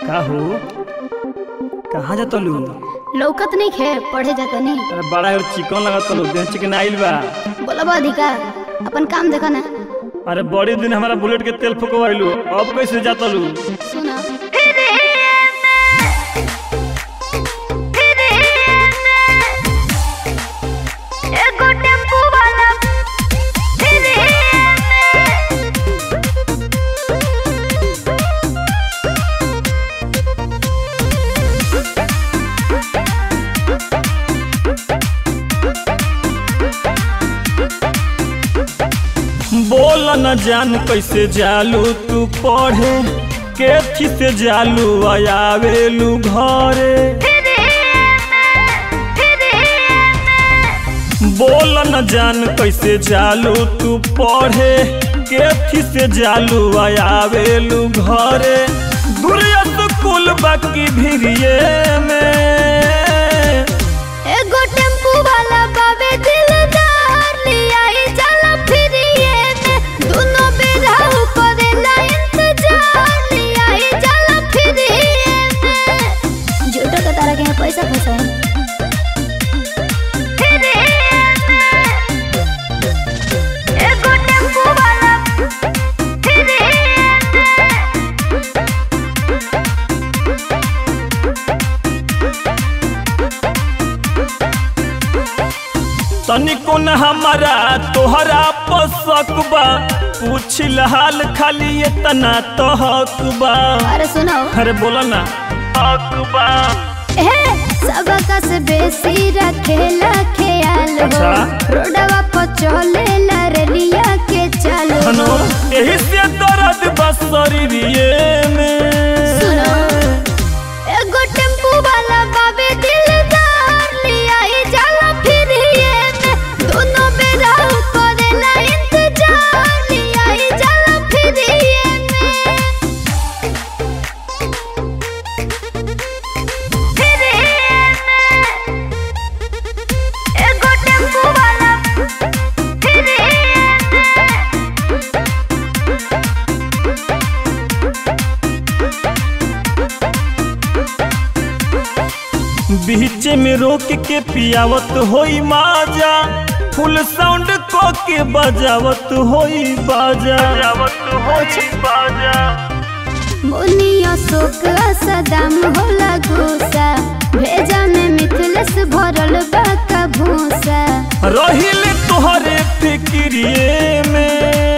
का हो कहाँ जाता लू लौकत नहीं खे पढ़े जाता नहीं अरे बड़ा और चिकन लगता लू देह चिकन आइल बा बोलब अधिकार अपन काम देखो ना अरे बड़ी दिन हमारा बुलेट के तेल फुकवाइलू अब कैसे जाता लू सुना एगो टेम्पू वाला फिरे बोल न जान कैसे जालू तू पढ़े केथी से जालू आयावेलू घरे बोल न जान कैसे जालू तू पढ़े केथी से जालू आयावेलू घरे दूरिया स्कूल बाकी भिरिये में एगो टेम्पू वाला बाबे दिलदार लिया ही चला फिरिए में दोनों बेरा करेला इंतजार लिया ही चला फिरिए में झूठो के तारा के यहाँ पैसा फंसा है फिरिए में एगो टेम्पू वाला फिरिए में तनिको न हमारा तोहरा पसक बा पूछिल हाल खाली इतना तो हक बा अरे सुनो अरे बोला ना हक बा ए सबका से बेसी रखेला ख्याल हो अच्छा। रोडवा पर चलेला रेलिया के चालो हनो यही से दर्द बस शरीरिए में सुनो एगो टेम्पू वाला बाबे दिलदार लिया ही जाला फिरिए में दोनों बेरा करेला इंतजार लिया ही जाला फिरिए में फिरिए में एगो टेम्पू वाला फिरिए में बीच में रोक के पियावत होई माजा फुल साउंड को के बजावत होई बाजा बजावत होई बाजा मुनिया शोक सदाम होला गुस्सा भेजा में मिथलस भरल बा का भूसा रहिल तोहरे फिक्रिए में